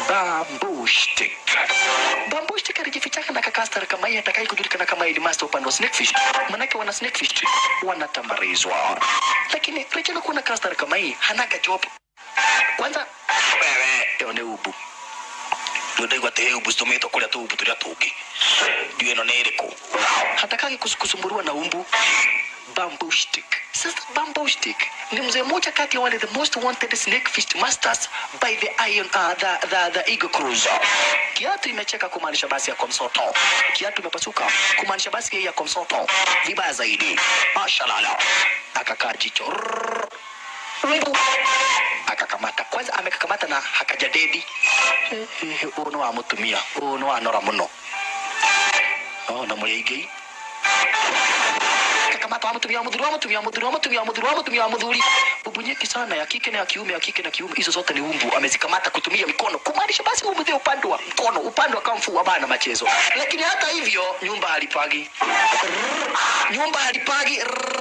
bamboo stick. Bamboo stick alijifichaka na kakastar kama hii atakaye kujulikana kama headmaster upande wa snakefish. Manake wana snakefish wanatambarizwa. Lakini Rachel kuwa na kastar kama hii hanaga job. Kwanza wewe yo ni ubu. Ndio te ubu stometo kule tu ubu tulia tuki. Ndio ino ni iriku. Hatakagi kus- kusumbuliwa na umbu bamboo stick. Sasa bamboo stick ni mzee mmoja kati ya wale the most wanted snake fish masters by the iron uh, the, the, the Eagle Cruiser. Kiatu imecheka kumaanisha basi ya komsoto. Kiatu imepasuka kumaanisha basi yeye ya komsoto. Vibaya zaidi. Mashallah. Akakaa jicho. Rrrr. Ribu. akakamata kwanza amekakamata na hakajadedi uyu ni wamutumia uyu ni wanora muno ona muri aingĩ kakamata wamutumia wamuthuri wamutumia wamuthuri wamutumia wamuthuri wamutumia wamuthuri umbu nyingi sana ya kike na ya kiume ya kike na kiume hizo zote ni umbu amezikamata kutumia mikono kumaanisha basi umbu ndio upande wa mkono upande wa kamfu wa bana machezo lakini hata hivyo nyumba halipagi nyumba halipagi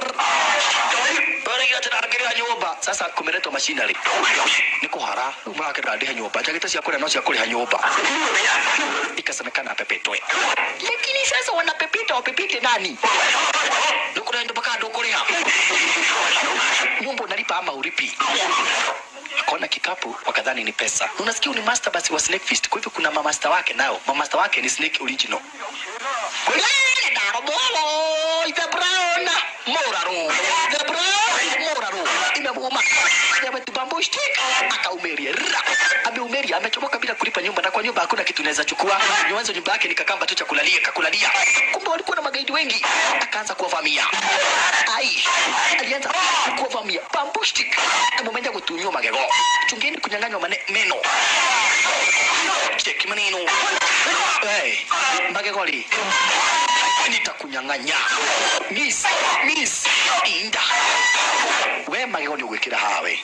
Bora tena angalia nyumba sasa kumeletwa machinery ni kuhara mrakira ndiha nyumba njagita cia kuria no cia kuriha nyumba ikasemekana apepetwe lakini sasa wanapepeta wapepete nani nukurenda mpaka ndukuriha nyumba unalipa ama uripi akaona kikapu wakadhani ni pesa unasikia huyu ni master basi wa snake fist kwa hivyo kuna mamasta wake nao mamasta wake ni snake original Kulele darobolo, the brown moraro, the brown moraro. Imemuuma. Amebambo stick akaumeria. Ra. Ameumeria, amechomoka bila kulipa nyumba na kwa nyumba hakuna kitu naweza chukua. Nyanzo nyumba yake ni kakamba tu cha kulalia, kakulalia. Kumbe walikuwa na magaidi wengi. Akaanza kuwavamia. Ai, alianza kuwavamia. Bamboo stick. Ameenda kutunywa magego. Chungeni kunyang'anywa mane- meno. Cheki maneno. Hey, magegoli nitakunyang'anya miss miss inda we magego nĩ ũgwĩkĩra hawe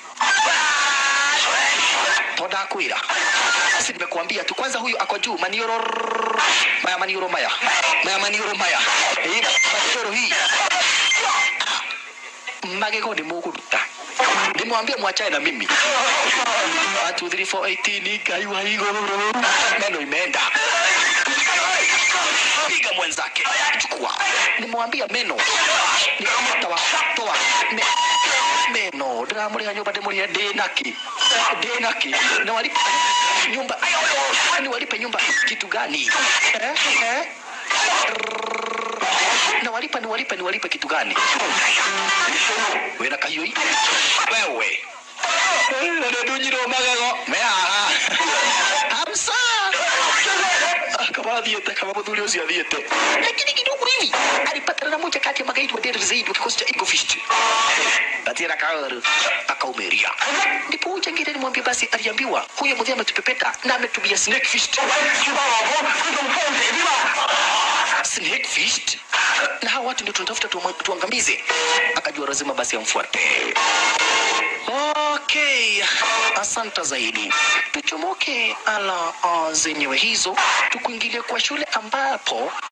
tondakwĩra si nimekuambia tu kwanza huyu ako juu manioro maya manioro maya maya manioro maya Eh, manioro hii magego nĩ mũgũruta nimwambia mwachane na mimi 1 2 3 4 18 ngai wa igũrũ meno imeenda piga mwenzake chukua nimwambia meno toa toa me, meno ndiramuriha nyumba ndimurihe ndinaki ndinaki na walipe nyumba ni walipe nyumba kitu gani eh? Eh? na walipa ni walipe ni walipe kitu gani wina kahioi wewe ndunyirwo magego mehaha hamsa kama athiete kama muthuri ucio athiete lakini kidogo hivi alipatana na moja kati ya magaidi wa Deir Zaid wa kikosi cha Eagle Fist Atira kaoru akaumeria ndipo huyu jangiri alimwambia basi aliambiwa huyo mzee ametupepeta na ametumia snake fist snake fist na hawa watu ndio tunatafuta tuwa- tuangamize akajua lazima basi amfuate Okay, asante zaidi. Tuchomoke ala uh, zenyewe hizo, tukuingilie kwa shule ambapo